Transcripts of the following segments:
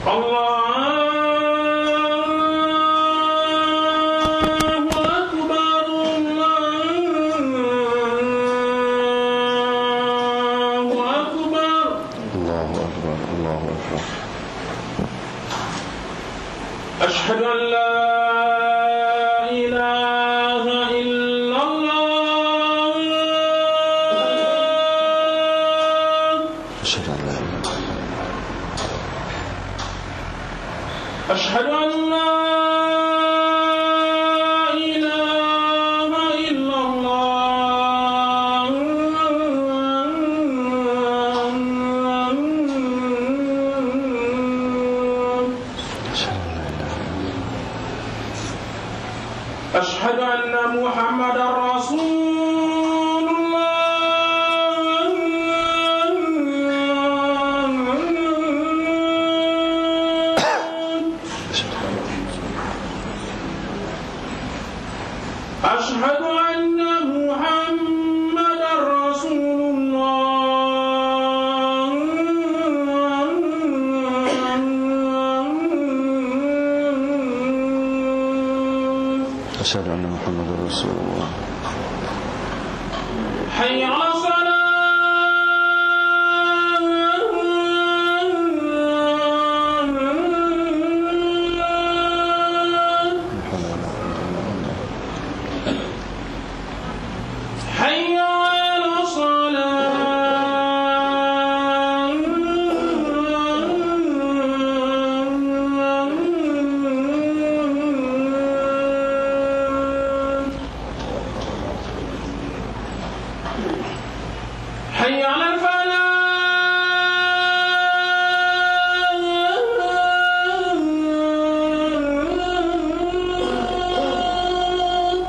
الله أكبر الله أكبر الله أكبر الله أكبر أشهد أن لا إله إلا الله أشهد أن لا إله إلا الله أشهد أن لا إله إلا الله أشهد أن لا إله إلا الله أشهد أن محمدا رسول الله أشهد أن محمدا رسول الله أشهد أن محمد رسول الله حي على الصلاة لا حول ولا قوة إلا بالله حي على الصلاة حي على الفلاح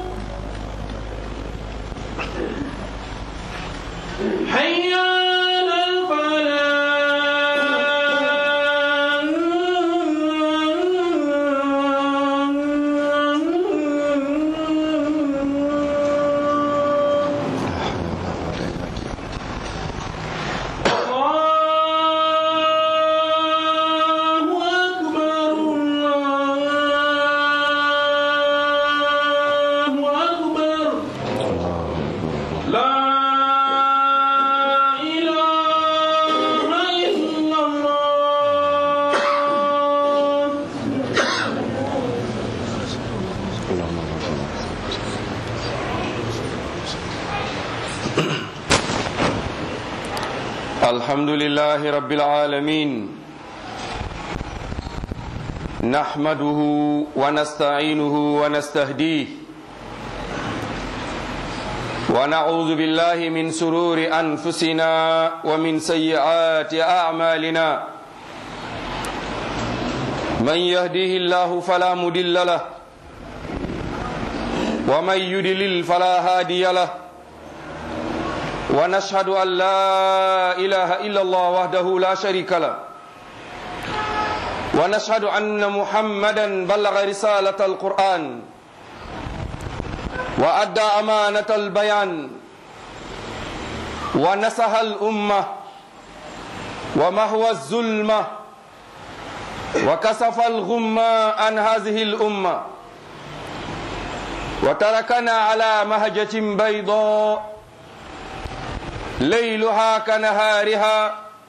حي على الفلاح الله أكبر الله أكبر لا إله إلا الله اللهم صل الحمد لله رب العالمين نحمده ونستعينه ونستهديه ونعوذ بالله من سرور أنفسنا ومن سيئات أعمالنا من يهديه الله فلا مضل له ومن يضلل فلا هادي له ونشهد أن لا إله إلا الله وحده لا شريك له ونشهد أن محمدا بلغ رسالة القرآن وأدى أمانة البيان ونصح الأمة ومهوى الظلمة وكسف الغمة عن هذه الأمة وتركنا على مهجة بيضاء ليلها كنهارها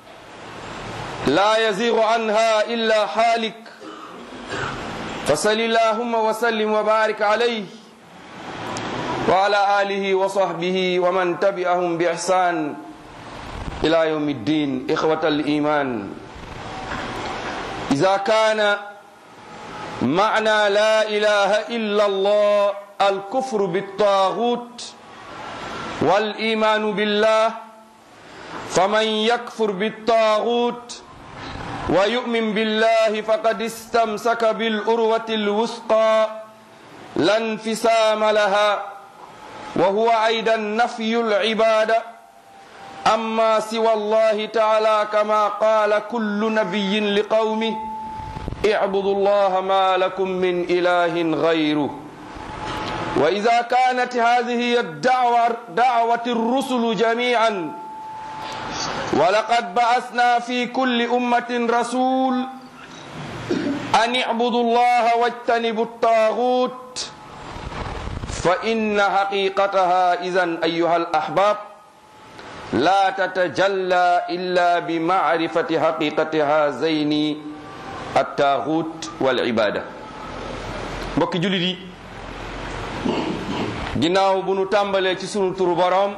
لا يزيغ عنها إلا حالك فصل اللهم وسلم وبارك عليه وعلى آله وصحبه ومن تبعهم بإحسان إلى يوم الدين إخوة الإيمان إذا كان معنى لا إله إلا الله الكفر بالطاغوت والإيمان بالله فمن يكفر بالطاغوت ويؤمن بالله فقد استمسك بالأروة الوثقى لا انفسام لها وهو أيضا نفي العبادة أما سوى الله تعالى كما قال كل نبي لقومه اعبدوا الله ما لكم من إله غيره وإذا كانت هذه هي الدعوة دعوة الرسل جميعا ولقد بعثنا في كل أمة رسول an ibudu llaha wajtanibu الطاغوت فإن حقيقتها إذن أيها الأحباب لا تتجلى إلا بمعرفة حقيقة هذين الطاغوت والعبادة mbokki jullit yi ginnaaw bu nu tàmbalee ci sunu turu boroom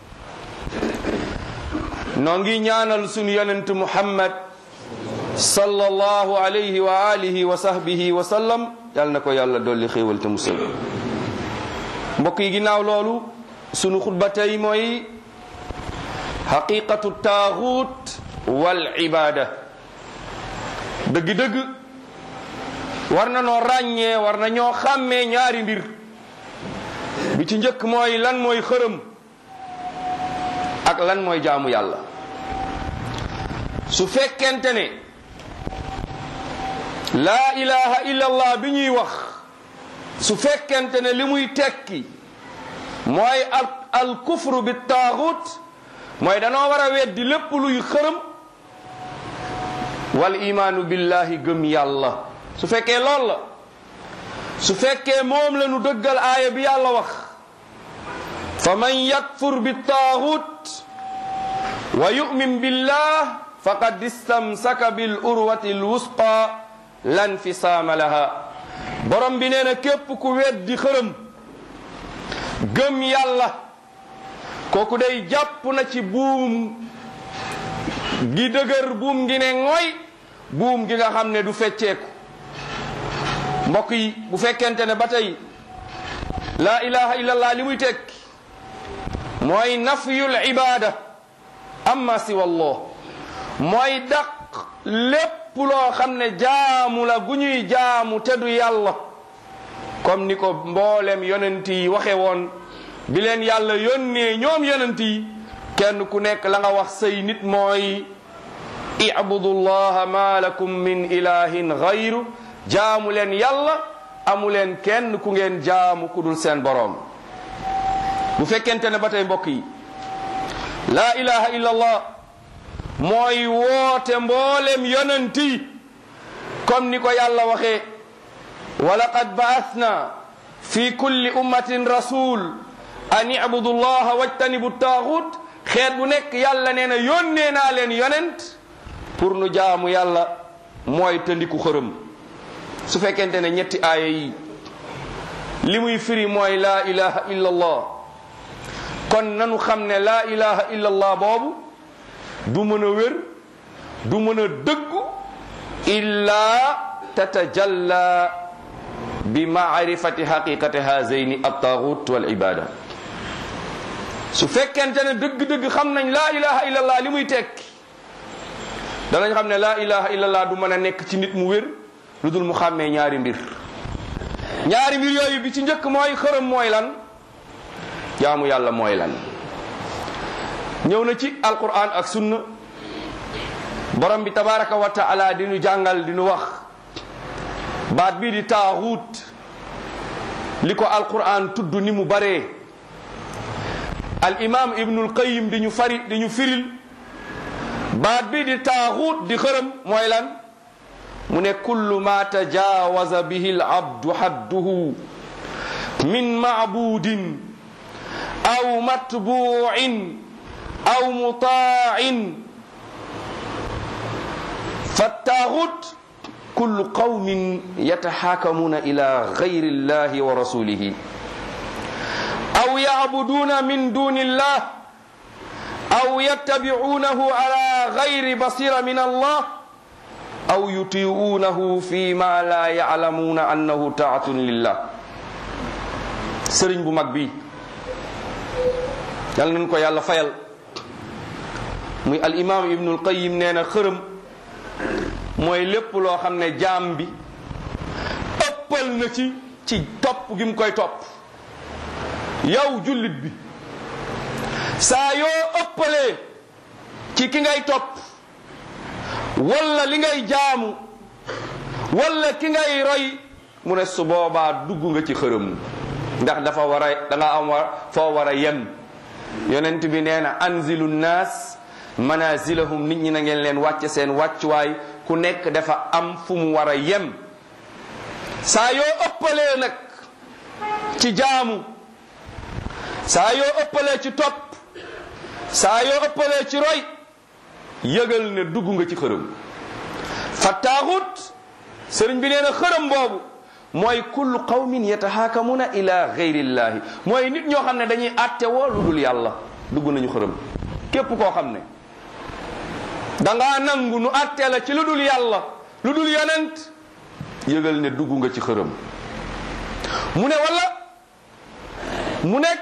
noo ngi ñaanal sunu yonent Muhammad sallallahu alayhi wa alihi wa sahbihi wa sallam yal na ko yàlla dolli xéewal te musal mbokk yi ginnaaw loolu sunu xutba tey mooy xaqiqatu taaxuut wal ibaada dëgg-dëgg war na noo ràññee war na ñoo xàmmee ñaari mbir bi ci njëkk mooy lan mooy xërëm ak lan mooy jaamu yàlla su fekkente ne laa ilaha illallah bi ñuy wax su fekkente ne li muy tekki mooy al al kufru bi taaxut mooy danoo war a weddi lépp luy xërëm wal imaanu billahi gëm yàlla su fekkee lool la su fekkee moom la nu dëggal aaya bi yàlla wax fa man yakfur bi taaxut wa yu'min billah faqad istamsaka bil urwati l wusqa lan fisaama laha borom bi nee na képp ku weddi xërëm gëm yàlla kooku day jàpp na ci buum gi dëgër buum gi ne ngoy buum gi nga xam ne du fecceeku mbokk yi bu fekkente ne ba tey laa ilaha illallah li muy tekki mooy nafyul ibada amma siwa allah mooy daq lépp loo xam ne jaamu la gu ñuy jaamu te du yàlla comme ni ko mboolem yonent yi waxe woon bi leen yàlla yónnee ñoom yonent yi kenn ku nekk la nga wax say nit mooy ibudu llaha ma lakum min ilahin gayru jaamu leen yàlla amu leen kenn ku ngeen jaamu ku dul seen boroom bu fekkente ne ba tey mbokk yi laa ilaha illa allah mooy woote mboolem yonent yi comme ni ko yàlla waxee wa laqad ba'athna fi kulli ummatin rasul an ibudu llaha wajtanibu taaxut xeet bu nekk yàlla nee na yónnee naa leen yonent pour nu jaamu yàlla mooy tëndiku xërëm su fekkente ne ñetti aaya yi li muy firi mooy laa ilaha illa allah kon nanu xam ne laa ilaha illa allah boobu du mën a wér du mën a dëggu illaa tatajalla bi maarifati xaqiqati hazayni altaxut wal ibada su fekkente ne dëgg-dëgg xam nañ laa ilaha illallah li muy tekki danañ xam ne laa ilaha illallah du mën a nekk ci nit mu wér lu dul mu xàmmee ñaari mbir ñaari mbir yooyu bi ci njëkk mooy xërëm mooy lan jaamu yàlla mooy lan ñëw na ci alquran ak sunna borom bi tabaraka wa taala di nu jàngal di nu wax baat bii di taaxuut li ko alquran tudd ni mu baree al imam ibnul qayim di ñu fari di ñu firil baat bii di taaxuut di xërëm mooy lan mu ne kullu ma tajawaza bihi al abdu hadduhu min maabudin aw matbuin aw mutaain fattaaxut kullu qawmin yataxaakamuna ila gayri illahi wa rasulihi aw yacbuduuna min duni illah aw yattabicuunahu ala gayri basira min allah aw yutii'uunahu fi ma la yaclamuuna annahu taatun lillah sëriñ bu mag bi yal nañ ko yàlla fayal muy al imam ibnul qayim nee na xërëm mooy lépp loo xam ne jaam bi ëppal na ci ci topp gi mu koy topp yow jullit bi saa yoo ëppalee ci ki ngay topp walla li ngay jaamu walla ki ngay roy mu ne su boobaa dugg nga ci xërëm ndax dafa war a da nga am war foo war a yem yonent bi nee na anzilu nnaas manazilahum nit ñi na ngeen leen wàcce seen wàccuwaay ku nekk dafa am fu mu war a yem saa yoo ëppalee nag ci jaamu saa yoo ëppalee ci topp saa yoo ëppalee ci roy yëgal ne dugg nga ci xërëm fa taaxut sëriñ bi nee na xërëm boobu mooy kullu qawmin yatahakamuna ila gayrillahi mooy nit ñoo xam ne dañuy àtte woo lu dul yàlla dugg nañu xërëm képp koo xam ne dangaa nangu nu àtte la ci lu dul yàlla lu dul yonent yëgal ne dugg nga ci xërëm mu ne wala mu nekk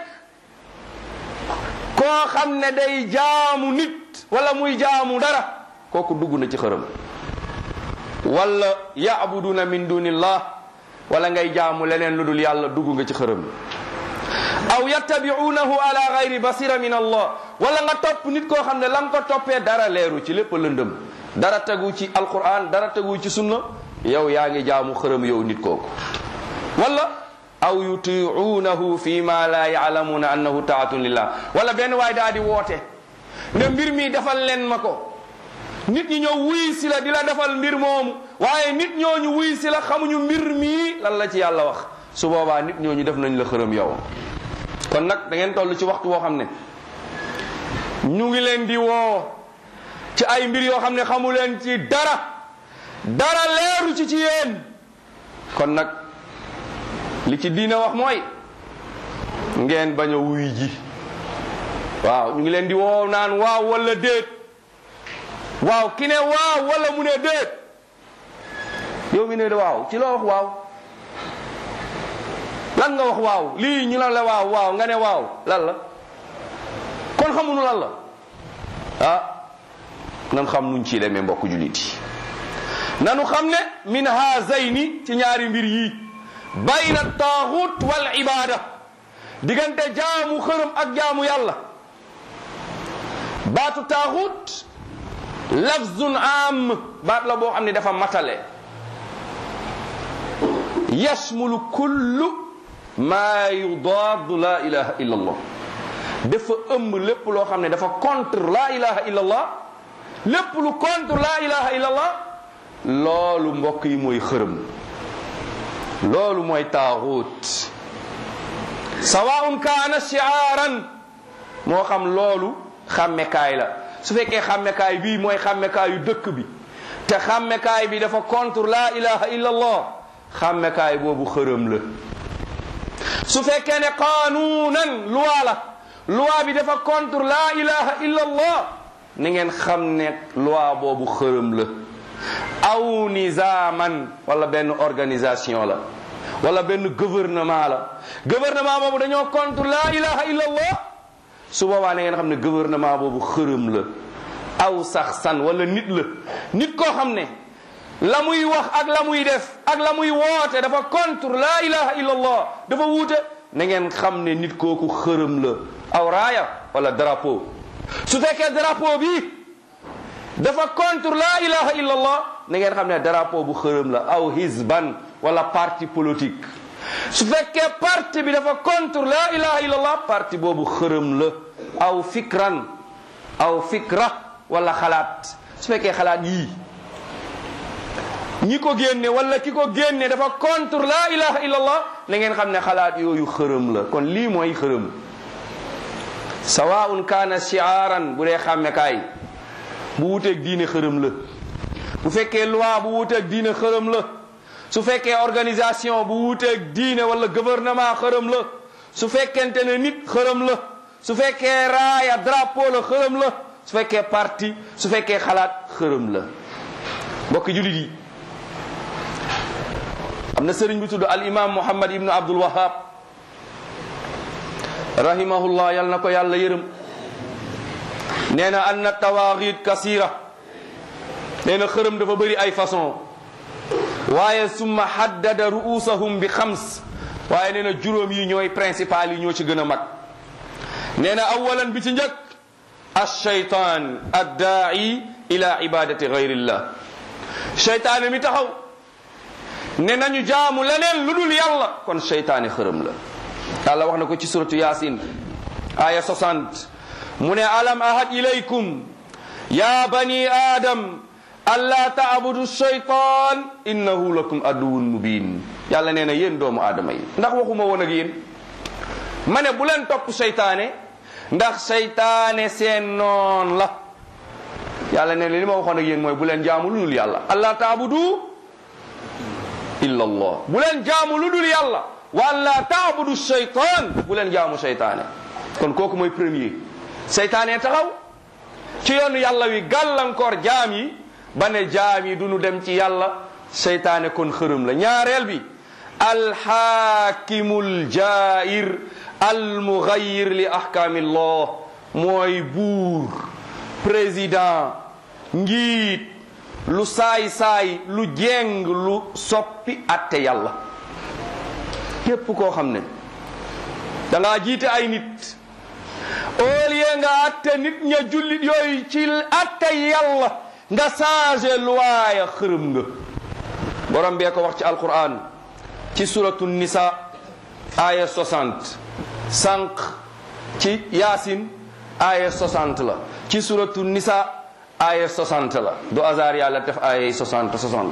koo xam ne day jaamu nit wala muy jaamu dara kooku dugg na ci xërëm wala yaabuduna min dunillah wala ngay jaamu leneen lu dul yàlla dugg nga ci xërëm aw yattabiunahu ala gayri basira min allah wala nga topp nit koo xam ne la nga ko toppee dara leeru ci lépp lëndëm dara tegu ci alquran dara tegu ci sunna yow yaa ngi jaamu xërëm yow nit kooku wala aw yutiunahu fi ma la yaalamuna annahu taatun lillah wala benn waay daa di woote ne mbir mi defal leen ma ko nit ñi ñëw wuy si la di la defal mbir moomu waaye nit ñooñu wuy si la xamuñu mbir mii lan la ci yàlla wax su boobaa nit ñooñu def nañ la xërëm yow kon nag da ngeen toll ci waxtu woo xam ne ñu ngi leen di woo ci ay mbir yoo xam ne xamu leen ci dara dara leeru ci ci yéen kon nag li ci diine wax mooy ngeen bañ a wuy ji waaw ñu ngi leen di woo naan waaw wala déet waaw ki ne waaw wala mu ne déet yow mi ne waaw ci loo wax waaw lan nga wax waaw lii ñu la la waaw waaw nga ne waaw lan la kon xamuñu lan la ah nan xam nuñ ciy demee mbokk jullit yi nanu xam ne min haazayni ci ñaari mbir yi bayna taaxut wal ibada diggante jaamu xërëm ak jaamu yàlla baatu taaxut lafzun am baat la boo xam ne dafa matale yashmulu kullu maa yudaadu la ilaha illa allah dafa ëmb lépp loo xam ne dafa contre la ilaha illa allah lépp lu contre la ilaha illa allah loolu mbokk yi mooy xërëm loolu mooy taaxut sawaun kaana shiaaran moo xam loolu xàmmekaay la su fekkee xàmmekaay bii mooy xàmmekaayu dëkk bi te xàmmekaay bi dafa contre la ilaha illa allah xàmmekaay boobu xërëm la su fekkee ne qaanuunan loi la loi bi dafa contre la ilaha illa allah ni ngeen xam ne loi boobu xërëm la aw nizaaman wala benn organisation la wala benn gouvernement la gouvernement boobu dañoo contre la ilaha illa allah su boobaa na ngeen xam ne gouvernement boobu xërëm la aw sax san wala nit la nit koo xam ne la muy wax ak la muy def ak la muy woote dafa contre la ilaha illa allah dafa wuute na ngeen xam ne nit kooku xërëm la aw raaya wala drapeau su fekkee drapeau bi dafa contre la ilaha illa allah na ngeen xam ne drapeau bu xërëm la aw hizban wala parti politique su fekkee parti bi dafa contre la ilaha illa allah parti boobu xërëm la aw fikran aw fikra wala xalaat su fekkee xalaat yii ñi ko génne wala ki ko génne dafa contre la ilaha illa allah na ngeen xam ne xalaat yooyu xërëm la kon lii mooy xërëm sawaun kaana shiaaran bu dee xàmmekaay bu wuteeg diine xërëm la bu fekkee loi bu wuteeg diine xërëm la su fekkee organisation bu wuteeg diine wala gouvernement xërëm la su fekkente ne nit xërëm la su fekkee raaya drapeau la xërëm la su fekkee parti su fekkee xalaat xërëm la mbokki julit yi am na sëriñ bi tudd al imam muhammad ibnu abdul wahab rahimahullah yal na ko yàlla yërëm nee na anna tawaaxit kasira nee na xërëm dafa bëri ay façon waaye summa haddada ruusahum bi xams waaye nee na juróom yi ñooy principal yi ñoo ci gën a mag nee na awalan bi ci njëkk alcheytan addaai ila ibadati gayrillah cheytaane mi taxaw ne nañu jaamu leneen lu dul yàlla kon cheytaane xërëm la yàlla wax na ko ci suratu yasin aya 60 mu ne alam ahad ilaykum ya bani adam alla taabudu cheytan innahu lakum aduwun mubin yàlla nee na yéen doomu aadama yi ndax waxuma woon ak yéen ma ne bu leen topp seytaane ndax seytaane seen noon la yàlla nee na li ma waxoon ak yéen mooy bu leen jaamu lu dul yàlla allah taabudu illa allah bu leen jaamu lu dul yàlla wala taabudu seytaan bu leen jaamu seytaane kon kooku mooy premier seytaane taxaw ci yoonu yàlla wi gàllankoor jaam yi ba ne jaam yi du ñu dem ci yàlla seytaane kon xërëm la ñaareel bi alxaakimul jair almugayir li ahkaamillah mooy buur président njiit lu saay-saay lu jeng lu soppi atte yàlla képp koo xam ne da ngaa jiite ay nit au lieu nga atte nit ña jullit yooyu ci atte yàlla nga changé luwaaya xërëm nga borom bee ko wax ci alquran ci suratu nisa aya 60 sànq ci yaasin aya 60 la ci suratu nisa aya 60 la du hasard yàlla def aya 60 60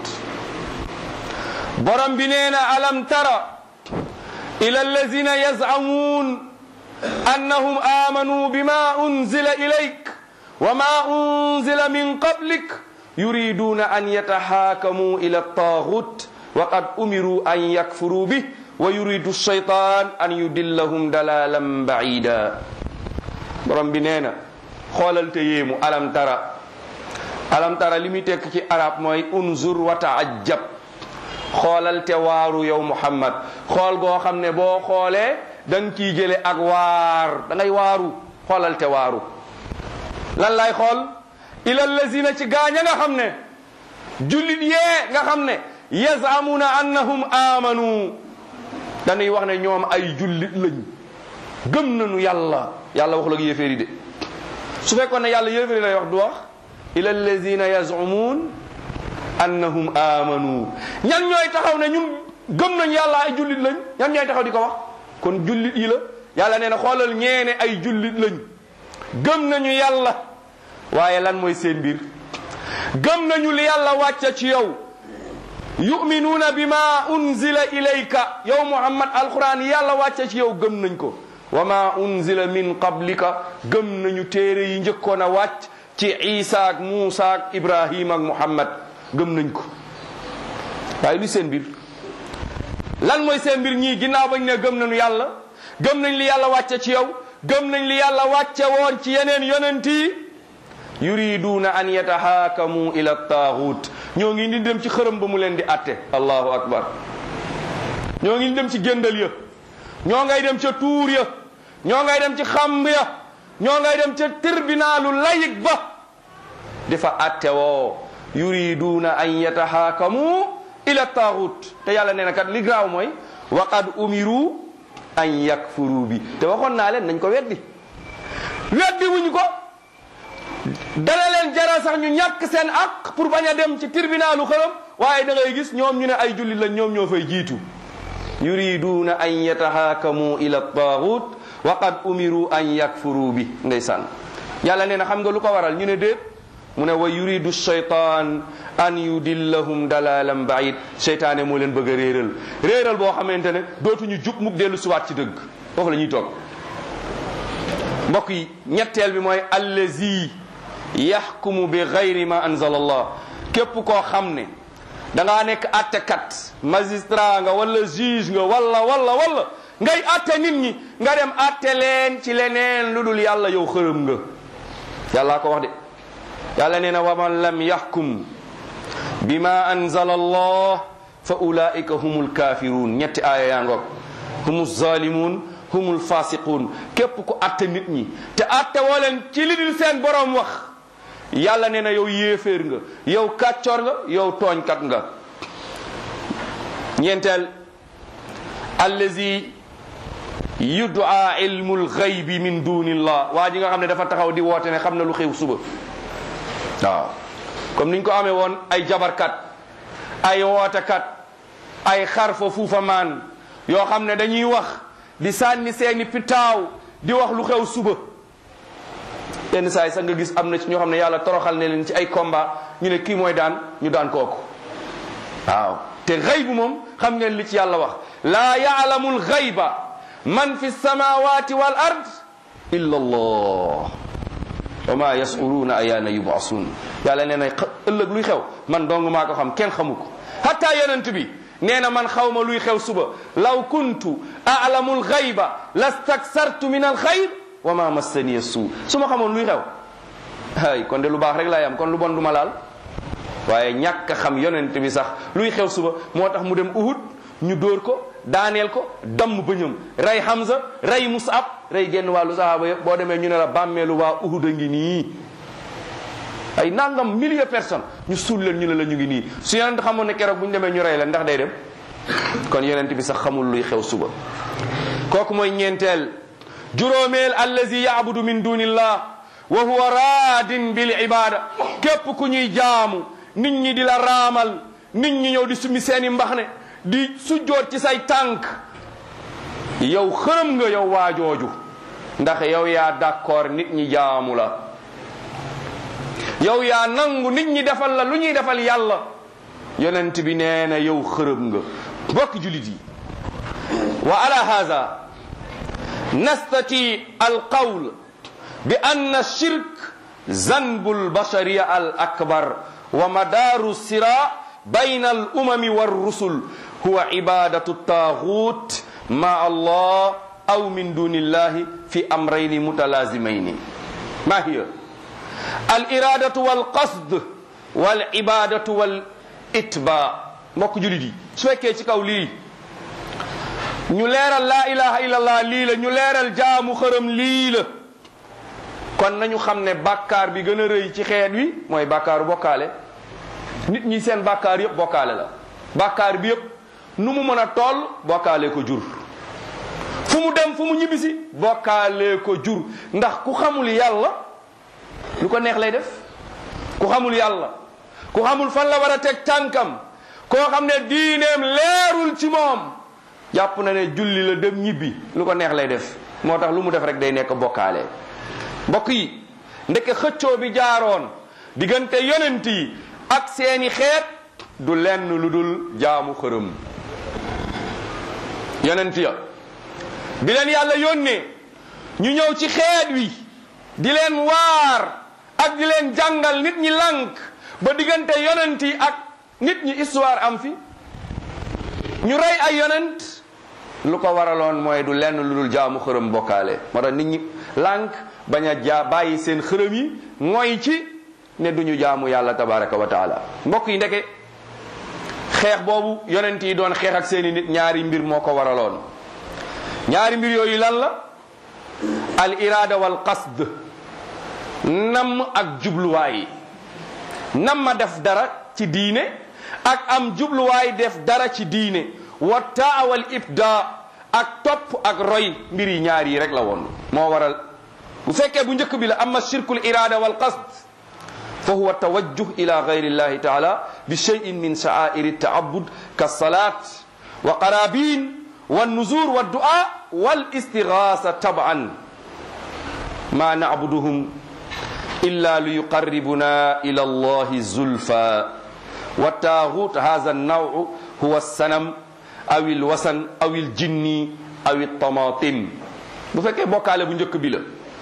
borom bi nee na alam tara ila allazina yazamuun annahum amanu bima unzila ilayk wa ma unzila min qablik yuriduna an yatahaakamu ila taagut wa qad umiru an yakfuru bih wa yuridu shaytan an yudillahum dalalan baida borom bi nee na xoolal te yéemu alam tara alam tara li muy tekk ci arab mooy unzur wa taajab xoolal te waaru yow muhammad xool goo xam ne boo xoolee da nga ciy jële ak waar da ngay waaru xoolal te waaru lan lay xool ila lazina ci gaaña nga xam ne jullit yee nga xam ne yazamuna annahum amanu dañuy wax ne ñoom ay jullit lañ gëm nañu yàlla yàlla waxul ak yéeféeri de su fekkoon ne yàlla yéeféeri lay wax du wax ila lazina yazamuun annahum amanu ñan ñooy taxaw ne ñun gëm nañ yàlla ay jullit lañ ñan ñooy taxaw di ko wax kon jullit yi la yàlla nee na xoolal ñeene ay jullit lañ gëm nañu yàlla waaye lan mooy seen mbir gëm nañu li yàlla wàcce ci yow yuminuuna bima unzila ilayka yow muhammad alquran yàlla wàcce ci yow gëm nañ ko wa ma unzila min qablika gëm nañu téere yi njëkkoon a wàcc ci isa ak muusa ak ibrahim ak muhammad gëm nañ ko waaye lu seen mbir lan mooy seen mbir ñii ginnaaw bañ ne gëm nañu yàlla gëm nañ li yàlla wàcce ci yow gëm nañ li yàlla wàcce woon ci yeneen yonent yi yuriduuna an yatahaakamu ila taaxut ñoo ngi ni dem ci xërëm ba mu leen di atte allahu akbar ñoo ngi dem ci géndal ya ñoo ngay dem ca tuur ya ñoo ngay dem ci xamb ya ñoo ngay dem ca tribunaalu layik ba di fa atte woo yuriduuna an yatahaakamu ila taaxut te yàlla nee na kat li graaw mooy wa qad umiru an yakfuru bi te waxoon naa leen nañ ko weddi weddi wuñ ko dana leen jaral sax ñu ñàkk seen ak pour bañ a dem ci tribunalu xërëm waaye da ngay gis ñoom ñu ne ay jullit lañ ñoom ñoo fay jiitu yuriduuna an yatahaakamu ila taagut wa qad umiru an yakfuru bi ndeysaan yàlla nee na xam nga lu ko waral ñu ne déet mu ne wa yuridu shaytan an yudillahum dalalan baid seytaane moo leen bëgg a réeral réeral boo xamante ne dootuñu jub mukk dellu siwaat ci dëgg foofu la ñuy toog mbokk yi ñetteel bi mooy allazi yaxkumu bi gayri ma anzala allah képp koo xam ne da ngaa nekk attekat magistrat nga wala juge nga wala wala wala ngay atte nit ñi nga dem atte leen ci leneen lu dul yàlla yow xërëm nga yàllaa ko wax de yàlla nee na wa man lam yaxkum bima anzala allah fa ulaika humul kafirun ñetti aaya yaa ngoog humu zalimun humul fasiqun képp ku atte nit ñi te atte woo leen ci li dul seen borom wax yàlla nee na yow yéeféer nga yow kàccoor nga yow tooñkat nga ñeenteel allazi yudaa ilmul xaybi min dunillah waa ji nga xam ne dafa taxaw di woote ne xam na lu xew suba waaw comme niñ ko amee woon ay jabarkat ay wootekat ay xarfa fuufa maan yoo xam ne dañuy wax di sànni seeni pitaaw di wax lu xew suba yenn saa yi sax nga gis am na ci ñoo xam ne yàlla toroxal ne leen ci ay combat ñu ne kii mooy daan ñu daan kooku waaw te xëy bu moom xam ngeen li ci yàlla wax laa yaalamu alxayba man fi samawati wal ard illa allah wa ma yas'uluuna ayaana yub'asuun yàlla nee na ëllëg luy xew man dong maa ko xam kenn xamu ko hatta yonent bi nee na man xaw ma luy xew suba law kuntu a'lamu alxayba lastaksartu min alxayr wa ma massaniya suu su ma xamoon luy xew ay kon de lu baax rek laay am kon lu bon du ma laal waaye ñàkk a xam yonent bi sax luy xew suba moo tax mu dem Uhud ñu dóor ko daaneel ko damm bëñam rey Hamza rey Musab rey genn wàllu sahaaba yëpp boo demee ñu ne la bàmmeelu waa Uhud a ngi nii ay nangam milliers personnes ñu suul leen ñu ne la ñu ngi nii su yonent xamoon ne keroog bu ñu demee ñu rey leen ndax day dem kon yonent bi sax xamul luy xew suba kooku mooy ñeenteel juróomeel allazi yaabudu min dunillah wa huwa raadin bil ibada képp ku ñuy jaamu nit ñi di la raamal nit ñi ñëw di summi seeni mbax ne di sujjoot ci say tànk yow xërëm nga yow waajooju ndax yow yaa d'accord nit ñi jaamu la yow yaa nangu nit ñi defal la lu ñuy defal yàlla yonent bi nee na yow xërëm nga bokk julit yi wa ala hada nastati alqawl bi anna shirk zanbu albashariya al akbar wa madaru sira bayna al umami والرسل هو عبادة الطاغوت مع الله أو من دون الله في أمرين متلازمين ما هي الإرادة والقصد والعبادة والإتباع mbokk julit yi su fekkee ci kaw lii ñu leeral laa ilaha illallah lii la ñu leeral jaamu xërëm lii la kon nañu xam ne bàkkaar bi gën a rëy ci xeet wi mooy bàkkaaru bokkaale nit ñi seen bàkkaar yëpp bokkaale la bàkkaar bi yëpp nu mu mën a toll bokkaale ko jur fu mu dem fu mu ñibbisi bokkaale ko jur ndax ku xamul yàlla lu ko neex lay def ku xamul yàlla ku xamul fan la war a teg tànkam koo xam ne diineem leerul ci moom jàpp na ne julli la dem ñibbi lu ko neex lay def moo tax lu mu def rek day nekk bokkaale mbokk yi ndeke xëccoo bi jaaroon diggante yonent yi ak seeni xeet du lenn lu dul jaamu xërëm yonent ya bi leen yàlla yónnee ñu ñëw ci xeet wi di leen waar ak di leen jàngal nit ñi lànk ba diggante yonent yi ak nit ñi histoire am fi ñu rey ay yonent lu ko waraloon mooy du lenn lu dul jaamu xërëm bokkaale moo tax nit ñi lànk bañ a jaa bàyyi seen xërëm yi mooy ci ne duñu jaamu yàlla tabaraka wa taala mbokk yi ndeke xeex boobu yonent yi doon xeex ak seeni nit ñaari mbir moo ko waraloon ñaari mbir yooyu lan la al irada wal qasd nam ak jubluwaay nam ma def dara ci diine ak am jubluwaay def dara ci diine wa taa wal ibda ak topp ak roy mbir yi ñaar yi rek la woon moo waral bu fekkee bu njëkk bi la amma shirkul irada wal qasd fa huwa tawajjuh ila gayri llahi taala bi cheyin min sha'airi taabud kasalat wa qarabin والنزور والدعاء والاستغاثة طبعا ما نعبدهم إلا ليقربنا إلى الله زلفى والتاغوت هذا النوع هو السنم أو الوثن أو الجن أو الطماطم bu fekkee bokkaale bu njëkk bi la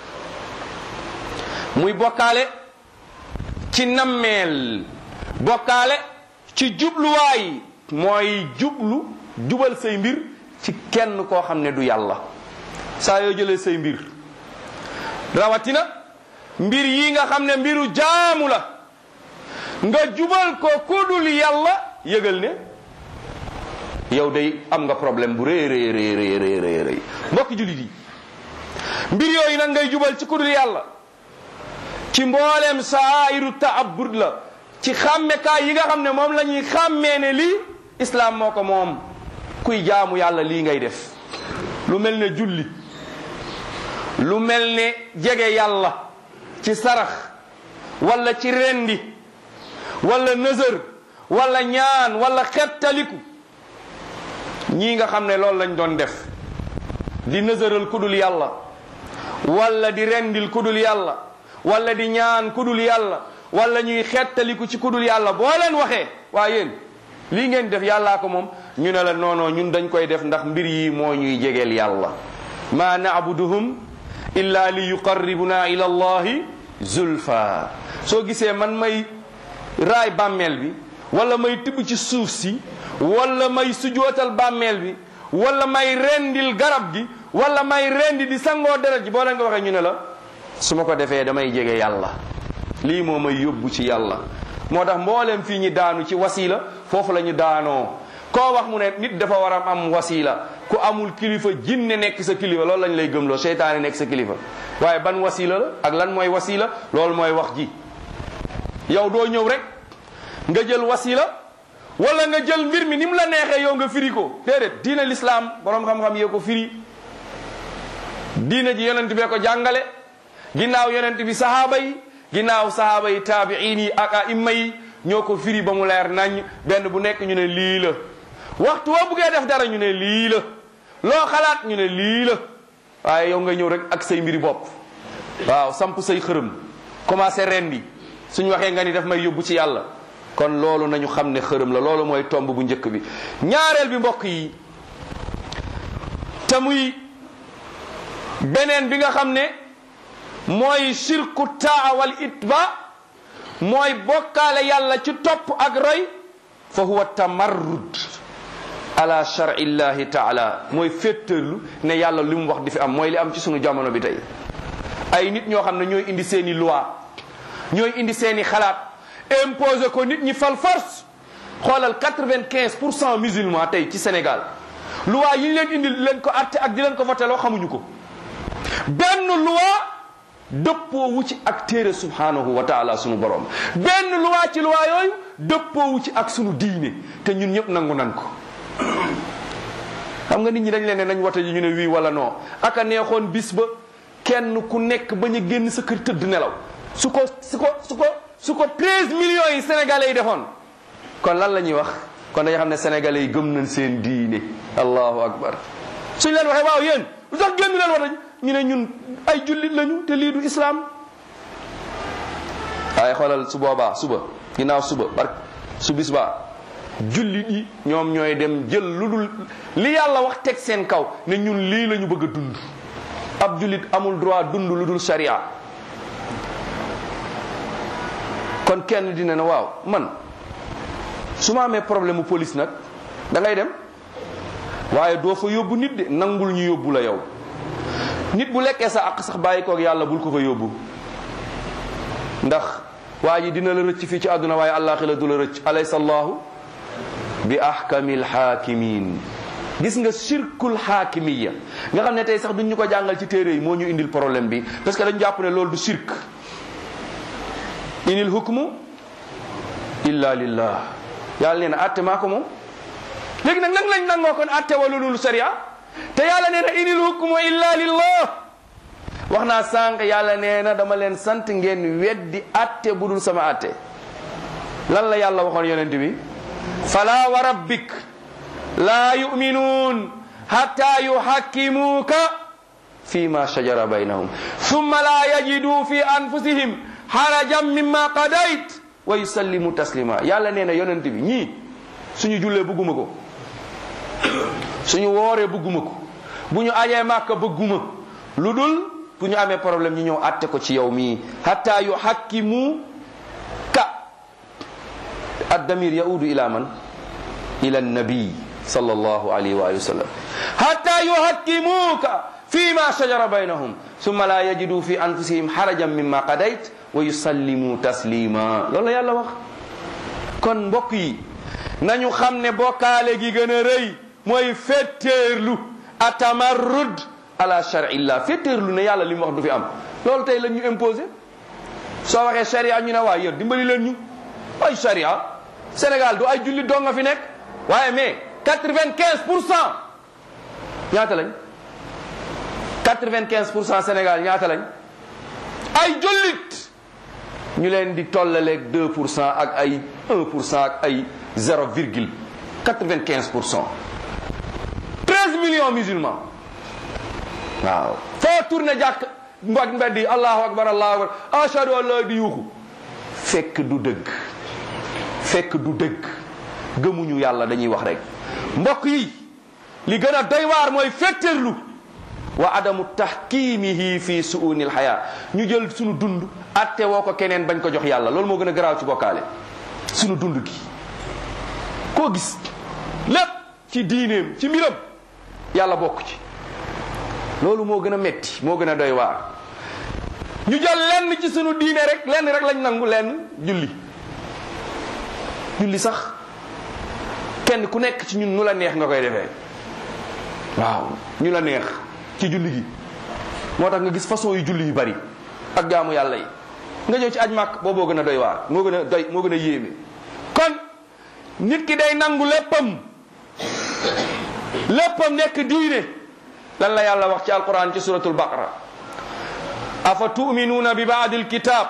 muy bokkaale ci nammeel bokkaale ci jubluwaay mooy jublu jubal say mbir ci kenn koo xam ne du yàlla saa yoo jëlee say mbir rawatina mbir yi nga xam ne mbiru jaamu la nga jubal ko kudul yàlla yëgal ne yow day am nga problème bu rëy rëy rëy rëy rëy rëy rëy mbokki jullit yi mbir yooyu nag ngay jubal ci kudul yàlla ci mbooleem saayiru taabud la ci xàmmekaay yi nga xam ne moom la ñuy xàmmee ne lii islaam moo ko moom kuy jaamu yàlla lii ngay def lu mel ne julli lu mel ne jege yàlla ci sarax wala ci rendi wala nëzër wala ñaan wala xettaliku ñii nga xam ne loolu lañ doon def di nëzëral kudul yàlla wala di rendil kudul yàlla wala di ñaan kudul yàlla wala ñuy xettaliku ci kudul yàlla boo leen waxee waa yéen lii ngeen def yàllaa ko moom ñu ne la non non ñun dañ koy def ndax mbir yi moo ñuy jegeel yàlla ma naabuduhum illa li yuqarribuna ila allahi zulfa soo gisee man may raay bàmmeel bi wala may tibb ci suuf si wala may sujootal bàmmeel bi wala may rendil garab gi wala may rendi di sangoo deret ji boo leen ko waxee ñu ne la su ma ko defee damay jege yàlla lii moo may yóbbu ci yàlla moo tax mboolem fii ñi daanu ci wasila foofu la ñu daanoo koo wax mu ne nit dafa war a am wasila ku amul kilifa jinne nekk sa kilifa loolu lañ lay gëmloo seytaane nekk sa kilifa waaye ban wasila la ak lan mooy wasila loolu mooy wax ji yow doo ñëw rek nga jël wasila wala nga jël mbir mi ni mu la neexee yow nga firi ko déedéet diine lislaam borom xam-xam yee ko firi diine ji yonent bee ko jàngale ginnaaw yonent bi sahaaba yi ginnaaw sahaaba yi taabiin yi ak aimma yi ñoo ko firi ba mu leer nañ benn bu nekk ñu ne lii la waxtu woo buggee def dara ñu ne lii la loo xalaat ñu ne lii la waaye yow nga ñëw rek ak say mbiri bopp waaw samp say xërëm commencé rendi suñ waxee nga ni daf may yóbbu ci yàlla kon loolu nañu xam ne xërëm la loolu mooy tomb bu njëkk bi ñaareel bi mbokk yi te muy beneen bi nga xam ne mooy shirku taa wal itba mooy bokkaale yàlla ci topp ak roy fa huwa tamarrud ala shar'i llahi taala mooy féttërlu ne yàlla li mu wax di fi am mooy li am ci sunu jamono bi tey ay nit ñoo xam ne ñooy indi seeni loi ñooy indi seeni xalaat imposé ko nit ñi fal force xoolal quatre-vingt-quinze pour cent musulmans tey ci Sénégal loi yi ñu leen indi leen ko atte ak di leen ko voté loo xamuñu ko benn loi dëppoo wu ci ak téere subhanahu wa taala sunu borom benn loi ci loi yooyu dëppoo wu ci ak sunu diine te ñun ñëpp nangu nan ko xam nga nit ñi dañ leen ne nañ wote ji ñu ne wii wala non aka neexoon bis ba kenn ku nekk bañ a génn sa kër tëdd nelaw su ko su ko su ko su ko 13 millions yi sénégalais yi defoon kon lan la ñuy wax kon dañu xam ne sénégalais yi gëm nañ seen diine allahu akbar suñ leen waxee waaw yéen lu tax génn leen wote ñu ne ñun ay jullit lañu te lii du islam waaye xoolal su boobaa suba ginnaaw suba bark su bis baa jullit yi ñoom ñooy dem jël lu dul li yàlla wax teg seen kaw ne ñun lii la ñu bëgg a dund ab jullit amul droit dund lu dul sharia kon kenn dina ne waaw man su ma amee problème mu police nag da ngay dem waaye doo fa yóbbu nit de nangul ñu yóbbu la yow nit bu lekkee sa àq sax bàyyi koog yàlla bul ko fa yóbbu ndax waa ji dina la rëcc fii ci àdduna waaye àllaaxira du la rëcc alaysa allahu bi ahkamil hakimin gis nga shirkul hakimiya nga xam ne tey sax duñ ñu ko jàngal ci téere yi moo ñu indil problème bi parce que dañu jàpp ne loolu du shirk inil hukmu illa lillah yàlla nee na atte maa ko moom léegi nag nag lañ nangoo kon atte wala lulu sharia te yàlla nee na inil hukmu illa lillah wax naa sànq yàlla nee na dama leen sant ngeen weddi atte bu dul sama atte lan la yàlla waxoon yonent bi fala wa rabbik laa yuminuun hatta yuhakkimuuka fi ma shajara baynahum thumma la yajidu fi anfusihim harajan mimma qadayt wa yusallimu taslima yàlla nee na yonent bi ñii suñu jullee bëgguma ko suñu wooree bëgguma ko bu ñu ajee màkka bëgguma lu dul bu ñu amee problème ñu ñëw atte ko ci yow mii hatta yuhakkimu ka addamir yaudu ila man ila nabi sallallahu alayhi wa sallam hatta yuhakkimuka fi ma shajara baynahum summa la yajidu fi anfusihim harajan mimma qadayt wa yusallimu taslima loolu la yàlla wax kon mbokk yi nañu xam ne bokkaale gi gën a rëy mooy fetteerlu atamarrud ala charillah fetteerlu ne yàlla li mu wax du fi am loolu tey lañ ñu imposé soo waxee charia ñu ne waa yéen dimbali leen ñu ay charia Sénégal du ay jullit doo nga fi nekk waaye mais quatre-vingt-quinze pour cent ñaata lañ quatre-vingt-quinze pour cent Sénégal ñaata lañ ay jullit ñu leen di tollaleeg deux pour cent ak ay un pour cent ak ay zéro virgule quatre-vingt-quinze pour cent treize millions musulmans waaw foo tourné jàkk mbag mbedd yi allahu akbar allahu akbar ashhadu an la di yuuxu fekk du dëgg fekk du dëgg gëmuñu yàlla dañuy wax rek mbokk yi li gën a doy waar mooy fetterlu wa adamu tahkimihi fi suunil xayaa ñu jël sunu dund atte woo ko keneen bañ ko jox yàlla loolu moo gën a garaaw ci bokkaale sunu dund gi koo gis lépp ci diineem ci mbiram yàlla bokk ci loolu moo gën a metti moo gën a doy waar ñu jël lenn ci sunu diine rek lenn rek lañ nangu lenn julli julli sax kenn ku nekk ci ñun nu la neex nga koy defee waaw ñu la neex ci julli gi moo tax nga gis façon yu julli yu bari ak jaamu yàlla yi nga ñëw ci aj màkk booboo gën a doy waar moo gën a doy moo gën a yéeme kon nit ki day nangu léppam léppam nekk diine lan la yàlla wax ci alquran ci suratul baqara afa tuminuuna bi baadi alkitab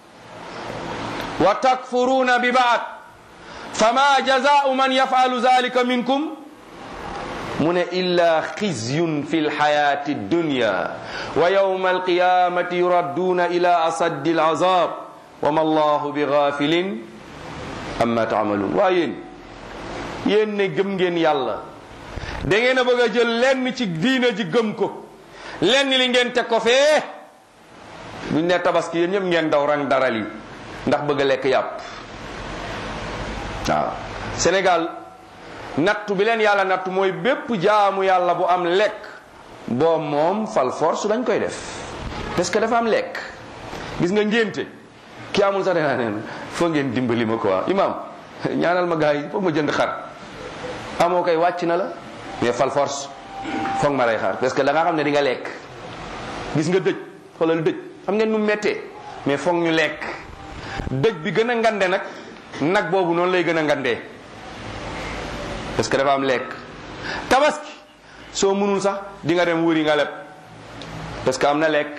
wa takfuruuna bi baad fama jazaau man yafalu zalika minkum mu ne illa xizyun fi lxayati dunya wa yawma alqiyamati yuradduuna ila asaddi alazab wa ma allahu bi gafilin amma taamaluun waa yéen yéen ne gëm ngeen yàlla da ngeen a bëgg a jël lenn ci diina ji gëm ko lenn li ngeen teg ko fee buñ ne tabaski yéen ñëpp ngeen daw rang daral yi ndax bëgg a lekk yàpp waaw Sénégal nattu bi leen yàlla nattu mooy bépp jaamu yàlla bu am lekk boo moom fal force dañ koy def parce que dafa am lekk gis nga ngénte ki amul sax danaa neen foo ngeen dimbali ma quoi imam ñaanal ma gars yi foog ma jënd xar amoo koy wàcc na la mais fal force foog ma lay xaar parce que da nga xam ne di nga lekk gis nga dëj xoolal dëj xam ngeen nu méttee mais foog ñu lekk dëj bi gën a ngande nag nag boobu noonu lay gën a ngandee parce que dafa am lekk tabaski soo mënul sax di nga dem wëri nga leb parce que am na lekk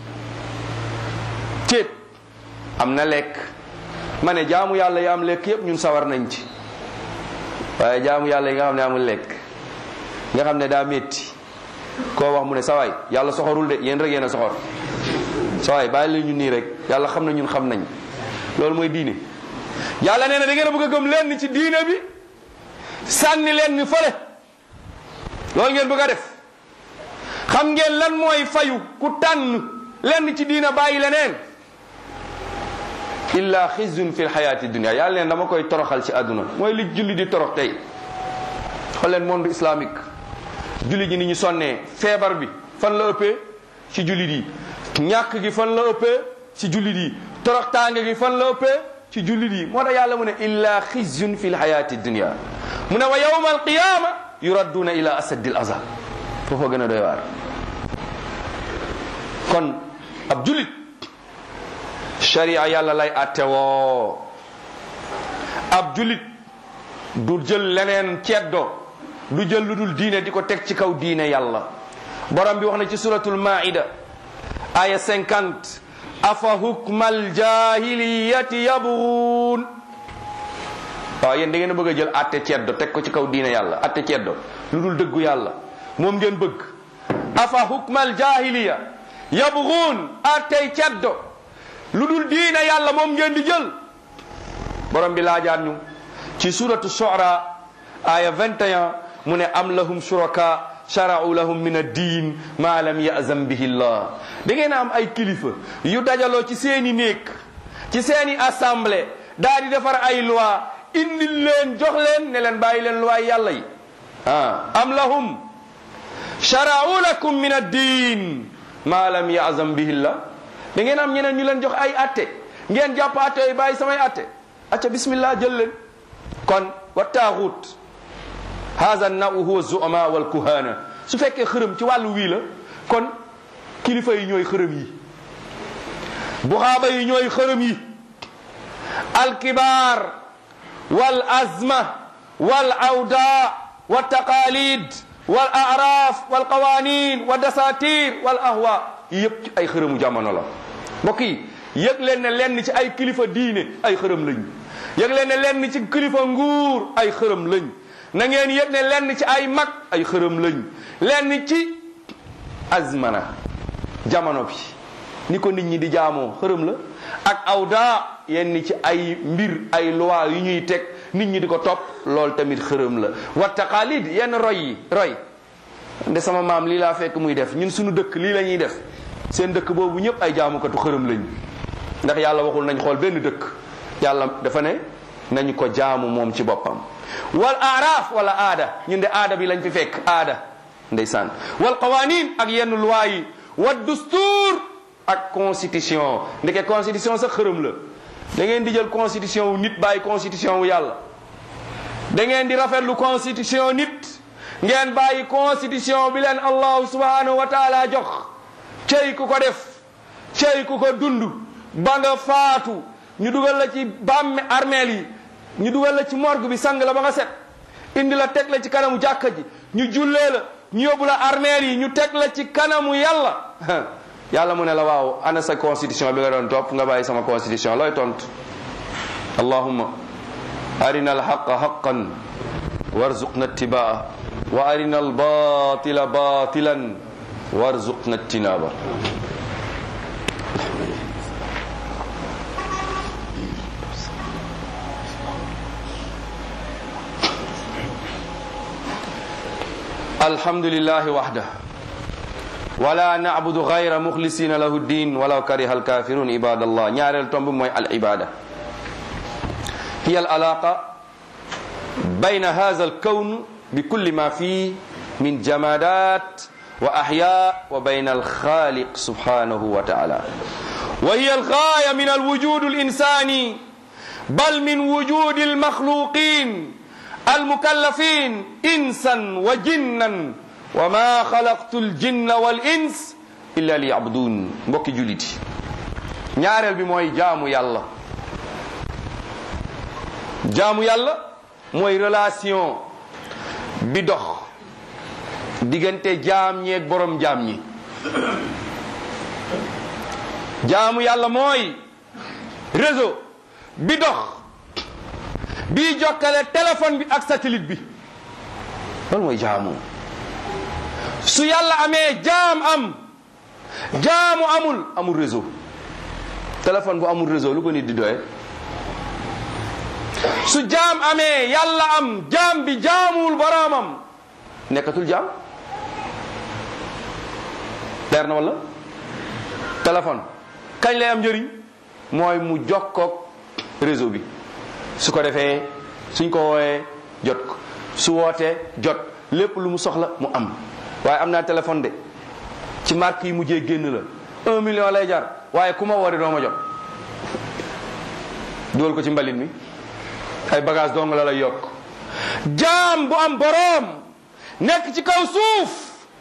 ceeb am na lekk ma ne jaamu yàlla yi am lekk yépp ñun sawar nañ ci waaye jaamu yàlla yi nga xam ne amul lekk nga xam ne daa métti koo wax mu ne sawaay yàlla soxorul de yéen rek yéen a soxor sawaay bàyyi la ñu nii rek yàlla xam na ñun xam nañ loolu mooy diine yàlla nee na da ngeen a bëgg a gëm lenn ci diine bi sànni leen ni fële loolu ngeen bëgg a def xam ngeen lan mooy fayu ku tànn lenn ci diina bàyyi leneen illa xizyun fi lxayaati dunia yàlla neen dama koy toroxal ci àdduna mooy li julli di torox tey xool leen monde islamique julli ji ni ñu sonnee feebar bi fan la ëppee ci jullit yi ñàkk gi fan la ëppee ci jullit yi torox tàng gi fan la ëppee ci jullit yi moo tax yàlla mu ne illa xizyun fi lxayaati dunia mu ne wa yawma alqiyama yuradduuna ila asaddi al azab foofa gën a doy waar kon ab jullit sharia yàlla lay atte woo ab jullit du jël leneen ceddo du jël lu dul diine di ko teg ci kaw diine yàlla borom bi wax na ci suratul maida aya 50 afa hukmal jahiliyati yabghun waaw yéen da ngeen a bëgg a jël atte ceddo teg ko ci kaw diine yàlla atte ceddo lu dul dëggu yàlla moom ngeen bëgg afa hukmal jahiliya yabghun attey ceddo lu dul diine yàlla moom ngeen di jël borom bi laajaat ñu ci suratu shu'ara aya 21 mu ne am lahum shuraka shara'u lahum min ad-din ma lam ya'zam bihi Allah da ngeen a am ay kilifa yu dajaloo ci seeni néeg ci seeni assemblée daa di defar ay loi indi leen jox leen ne leen bàyyi leen loi yàlla yi ah am lahum shara'u lakum min ad-din ma lam ya'zam bihi Allah da ngeen am ñeneen ñu leen jox ay atte ngeen jàpp atte yooyu bàyyi samay atte acca bismillah jël leen kon wa taaxut haza naw huwa zuama wal kuhana su fekkee xërëm ci wàllu wii la kon kilifa yi ñooy xërëm yi buxaaba yi ñooy xërëm yi alkibaar wal azma wal awda wa taqalid wal araf wal qawanin wa dasatir wal ahwa yëpp ci ay xërëmu jamono la mbokk yi yëg leen ne lenn ci ay kilifa diine ay xërëm lañ yëg leen ne lenn ci kilifa nguur ay xërëm lañ na ngeen yëg ne lenn ci ay mag ay xërëm lañ lenn ci azmana jamono bi ni ko nit ñi di jaamoo xërëm la ak awda yenn ci ay mbir ay loi yu ñuy teg nit ñi di ko topp loolu tamit xërëm la wa taqalid yenn roy yi roy nde sama maam lii laa fekk muy def ñun suñu dëkk lii la ñuy def seen dëkk boobu ñëpp ay jaamukatu xërëm lañ ndax yàlla waxul nañ xool benn dëkk yàlla dafa ne nañu ko jaamu moom ci boppam wal aaraaf wala aada ñun de aada bi lañ fi fekk aada ndeysaan wal qawanin ak yenn loi yi wa dustuur ak constitution ndeke constitution sax xërëm la da ngeen di jël constitution wu nit bàyyi constitution wu yàlla da ngeen di rafetlu constitution nit ngeen bàyyi constitution bi leen allahu subhanahu wa taala jox cey ku ko def cey ku ko dund ba nga faatu ñu dugal la ci bàmme armeel yi ñu dugal la ci morgue bi sang la ba nga set indi la teg la ci kanamu jàkka ji ñu jullee la ñu yóbbu la armeel yi ñu teg la ci kanamu yàlla yàlla mu ne la waaw ana sa constitution bi nga doon topp nga bàyyi sama constitution looy tontu allahumma arina alhaqa haqan warzuqna ittibaa wa arina albatila batilan warzuqna ijtinaba الحمد لله وحده ولا نعبد غير مخلصين له الدين ولو كره الكافرون عباد الله ñaareel tomb mooy العبادة هي العلاقة بين هذا الكون بكل ما فيه من جمادات وأحياء وبين الخالق سبحانه وتعالى وهي الغاية من الوجود الإنساني بل من وجود المخلوقين المكلفين إنسا وجنا وما خلقت الجن والإنس إلا ليعبدون mbokki jullit yi ñaareel bi mooy jaamu yàlla jaamu yàlla mooy relation bi dox diggante jaam ñeeg borom jaam ñi jaamu yàlla mooy réseau bi dox bii jokkale téléphone bi ak satellite bi loolu mooy jaamu su yàlla amee jaam am jaamu amul amul réseau téléphone bu amul réseau lu ko nit di doye su jaam amee yàlla am jaam bi jaamuwul boroomam nekkatul jaam leer na wala téléphone kañ lay am njëriñ mooy mu jokkoog réseau bi su ko defee suñ ko wooyee jot ko su wootee jot lépp lu mu soxla mu am waaye am naa téléphone de ci marque yi mujjee génn la un million lay jar waaye ku ma woote doo ma jot dugal ko ci mbalit mi ay bagage dong la lay yokk jaam bu am boroom nekk ci kaw suuf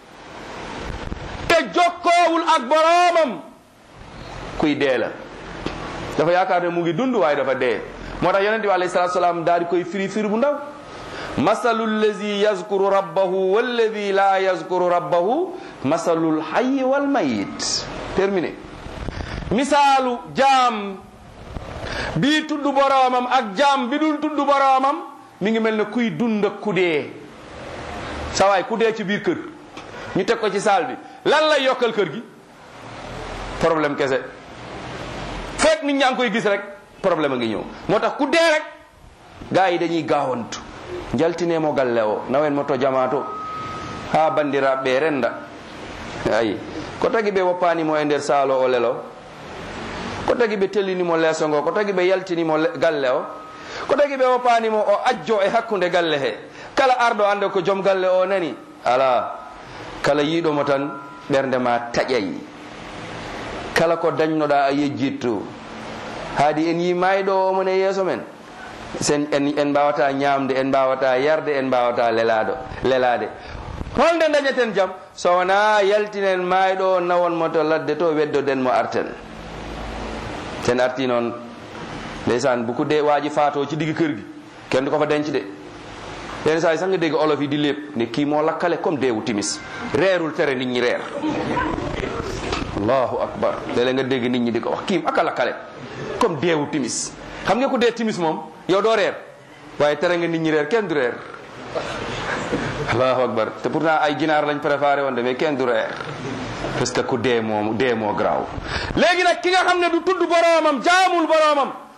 te jokkoowul ak boroomam kuy dee la dafa yaakaar ne mu ngi dund waaye dafa dee moo tax yonente bi alayhi salatu salaam daal di koy firi firi bu ndaw masalu llazi yazkuru rabbahu wallazi la yazkuru rabbahu masalul hayyi wal mayit terminé misaalu jaam bii tudd boroomam ak jaam bi dul tudd boroomam mi ngi mel ne kuy dund ak ku dee sa waay ku dee ci biir kër ñu teg ko ci saal bi lan lay yokkal kër gi problème kese fekk nit ñaa ngi koy gis rek problème a ngi ñëw moo tax ku dee rek gaa yi dañuy gaawantu jaltinemo galle o nawen mo to jamato ha bandiraɓe renda ayi ko tagi ɓe woppanimo e nder saalo o lelo ko tagi ɓe tellinimo leeso ngo ko tagi ɓe yaltinimo galle o ko tagi ɓe woppanimo o ajjo e hakkude galle he kala arɗo ande ko joom galle o nani ala kala yiiɗomo tan ɓernde ma taƴay kala ko dañnoɗa a yejjitto haadi en yi mayɗo omon e yeeso men sen en en mbawata ñamde en mbawata yarde en mbawata lelaɗo lelade holnde dañeten jaam so wona yaltinen mayɗo nawonmo to ladde to weddoden mo arten sen arti noon ndeysan buku de waji faato ci diggi kër gi kenn du ko fa denc de yenn saa yi sax nga dégg olof yi di lépp ne kii moo lakkale comme deewu timis reerul tere nit ñi reer allahu akbar léeg-léeg nga dégg nit ñi di ko wax kiim aka lakkale comme deewu timis xam nga ku dee timis moom yow doo reer waaye tere nga nit ñi reer kenn du reer allahu akbar te pourtant ay ginaar lañ préparé woon de mais kenn du reer parce que ku dee moom dee moo garaaw léegi nag ki nga xam ne du tudd boroomam jaamul boroomam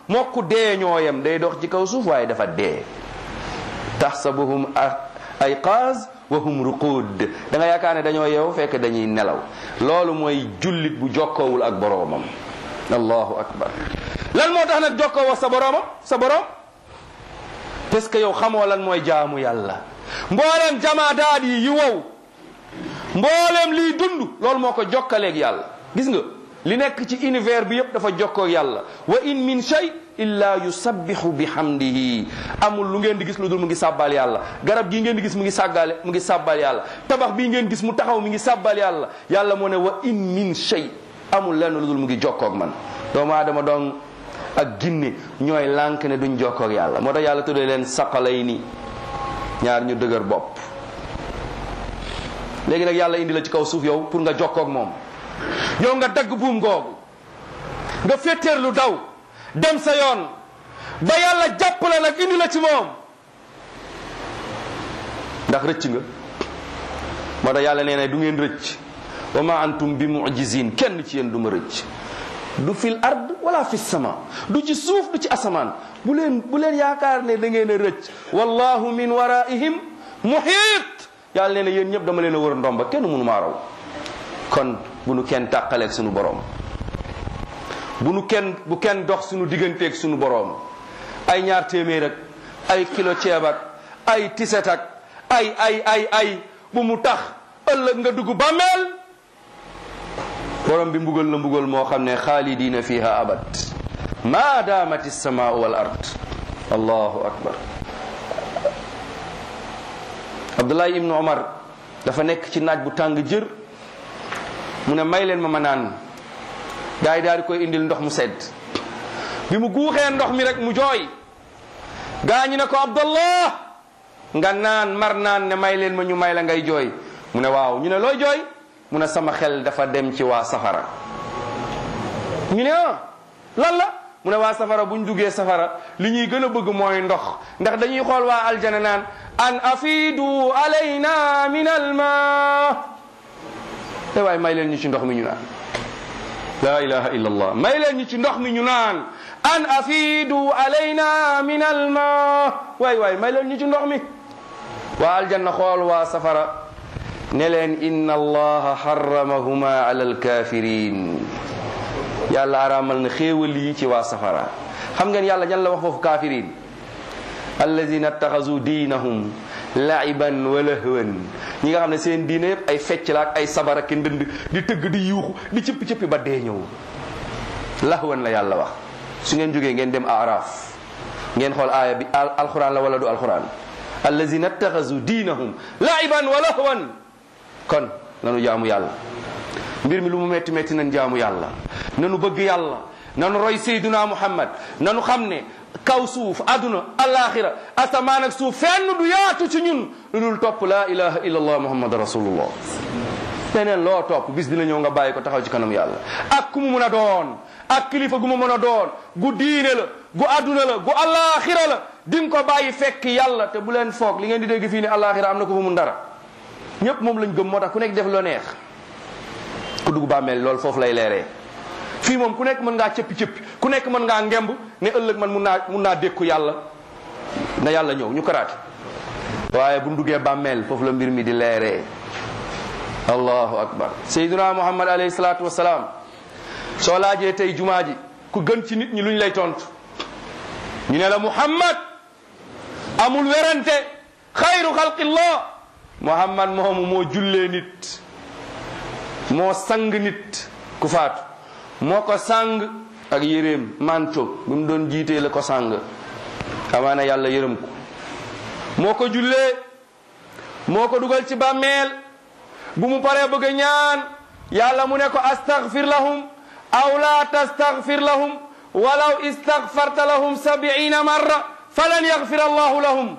mokku dee ñooyam day dox ci kaw suuf waaye dafa dee taxsabuhum ayqaaz wa hum ruqud da nga yaakaar ne dañoo yeewu fekk dañuy nelaw loolu mooy jullit bu jokkoowul ak boroomam allahu akbar lan moo tax nag jokkoo wax sa boroomam sa boroom parce que yow xamoo lan mooy jaamu yàlla mboolem jamaadaat yi yi wow mboolem liy dund loolu moo ko jokkaleeg yàlla gis nga li nekk ci univers bi yépp dafa jokkoo yàlla wa in min shay illa yusabbihu bihamdihi amul lu ngeen di gis lu dul mu ngi sàbbal yàlla garab gii ngeen di gis mu ngi sàggaale mu ngi sàbbal yàlla tabax bii ngeen gis mu taxaw mi ngi sàbbal yàlla yàlla moo ne wa in min shay amul lenn lu dul mu ngi jokkoog man doomu aadama doon ak ginne ñooy lànk ne duñ jokkoog yàlla moo tax yàlla tuddee leen saqalay ni ñaar ñu dëgër bopp léegi nag yàlla indi la ci kaw suuf yow pour nga jokkoog moom yow nga dagg buum googu nga féeteer lu daw dem sa yoon ba yàlla jàppale nag indi la ci moom ndax rëcc nga moo tax yàlla nee na du ngeen rëcc wa ma antum bi mujizin kenn ci yéen du ma rëcc du fil ard wala fi sama du ci suuf du ci asamaan bu leen bu leen yaakaar ne da ngeen a rëcc wallahu min waraihim muhit yàlla nee na yéen ñëpp dama leen a wër ndomba kenn mënu maa raw kon bu nu kenn tàqaleeg sunu boroom bu nu kenn bu kenn dox sunu digganteeg sunu boroom ay ñaar téeméer ak ay kilo ceeb ak ay tiset ak ay ay ay ay bu mu tax ëllëg nga dugg bàmmeel borom bi mbugal la mbugal moo xam ne xaalidina fiha abad ma daamati samaau wal ard allahu akbar abdullahi ibnu omar dafa nekk ci naaj bu tàng jër mu ne may leen ma ma naan gaa yi daal di koy indil ndox mu sedd bi mu guuxee ndox mi rek mu jooy gaa ñi ne ko abdallah nga naan mar naan ne may leen ma ñu may la ngay jooy mu ne waaw ñu ne looy jooy mu ne sama xel dafa dem ci waa safara ñu ne ah lan la mu ne waa safara buñ duggee safara li ñuy gën a bëgg mooy ndox ndax dañuy xool waa aljana naan an afidu alayna min alma te waaye may leen ñu ci ndox mi ñu naan la ilaha illa allah may leen ñu ci ndox mi ñu naan an afidu alayna min alma waay waay may leen ñu ci ndox mi waa aljanna xool waa safara ne leen inna allaha harramahuma ala alkafirin yàlla araamal na xéewal yi ci waa safara xam ngeen yàlla ñan la wax foofu kafirin alladina attaxasu diinahum laiban wa lahwan ñi nga xam ne seen diine yëpp ay fecc la ak ay sabar ak ndënd di tëgg di yuuxu di cëppi cëppi ba dee ñëw lahwan la yàlla wax su ngeen jógee ngeen dem araf ngeen xool aaya bi alquran la wala du alquran alladina attaxasu diinahum laiban wa lahwan kon nanu jaamu yàlla mbir mi lu mu metti metti nañ jaamu yàlla nanu bëgg yàlla nanu roy sayduna muhammad nanu xam ne kaw suuf aduna alaxira asamaan ak suuf fenn du yaatu ci ñun lu dul topp laa ilaha illa allah muhammad rasulullah leneen loo topp bis dina ñëw nga bàyyi ko taxaw ci kanam yàlla ak ku mu mën a doon ak kilifa gu mu mën a doon gu diine la gu aduna la gu alaxira la di nga ko bàyyi fekk yàlla te bu leen foog li ngeen di dégg fii ne alaxira am na ko fa mun dara ñëpp moom lañ gëm moo tax ku nekk def loo neex ku dugg bàmmeel loolu foofu lay leeree fii moom ku nekk mën ngaa cëppi cëppi ku nekk mën ngaa ngemb ne ëllëg man mun naa mun naa dékku yàlla na yàlla ñëw ñu karaate waaye bu duggee bàmmeel foofu la mbir mi di leeree allahu akbar sayyiduna muhammad alayhi salaatu wasalaam soo laajee tey jumaa ji ku gën ci nit ñi luñ lay tontu ñu ne la muhammad amul werante xayru xalqillah muhammad moomu moo jullee nit moo sang nit ku faatu moo ko sang ak yéreem manto bi mu doon jiitee la ko sang amaana yàlla yërëm ko moo ko jullee moo ko dugal ci bàmmeel bu mu paree bëgg a ñaan yàlla mu ne ko astaghfir lahum aw la tastaghfir lahum walaw istaghfarta lahum sabiina marra falan yaghfir allahu lahum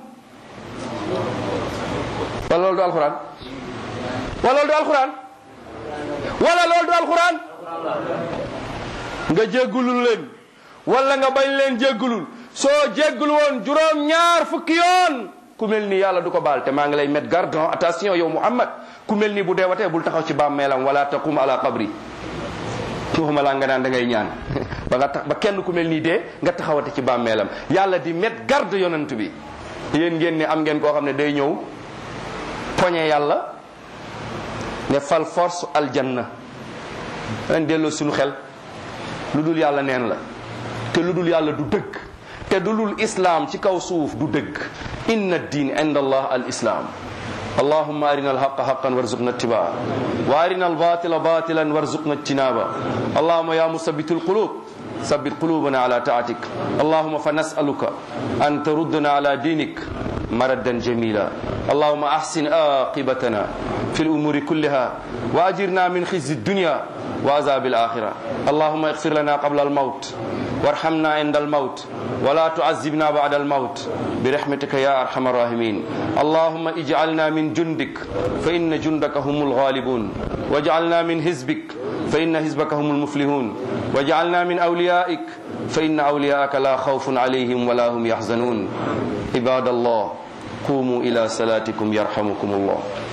wala loolu du alquran wala loolu du alquran wala loolu du alquran nga jéggulul leen wala nga bañ leen jéggulul soo jéggul woon juróom ñaar fukki yoon ku mel ni yàlla du ko baal te maa ngi lay mettre garde attention yow Muhammad ku mel ni bu deewatee bul taxaw ci bàmmeelam wala taqum ala qabri waxuma laa nga naan da ngay ñaan ba nga tax ba kenn ku mel nii dee nga taxawate ci bàmmeelam yàlla di met garde yonent bi yéen ngeen ne am ngeen koo xam ne day ñëw poñe yàlla ne fal force aljanna leen delloo suñu xel lu dul yàlla neen la te lu dul yàlla du dëgg te du dul islaam ci kaw suuf du dëgg inna diin inda allah al islaam اللهم أرنا الحق حقا وارزقنا اتباعه وأرنا الباطل باطلا وارزقنا اجتنابه اللهم يا مثبت القلوب ثبت قلوبنا على طاعتك اللهم فنسألك أن تردنا على دينك مردا جميلا اللهم أحسن عاقبتنا في الأمور كلها وأجرنا من خزي الدنيا وعذاب الآخرة اللهم اغفر لنا قبل الموت وارحمنا عند الموت ولا تعذبنا بعد الموت برحمتك يا أرحم الراحمين اللهم اجعلنا من جندك فإن جندك هم الغالبون واجعلنا من حزبك فإن حزبك هم المفلحون واجعلنا من أوليائك فإن أولياءك لا خوف عليهم ولا هم يحزنون عباد الله قوموا إلى صلاتكم يرحمكم الله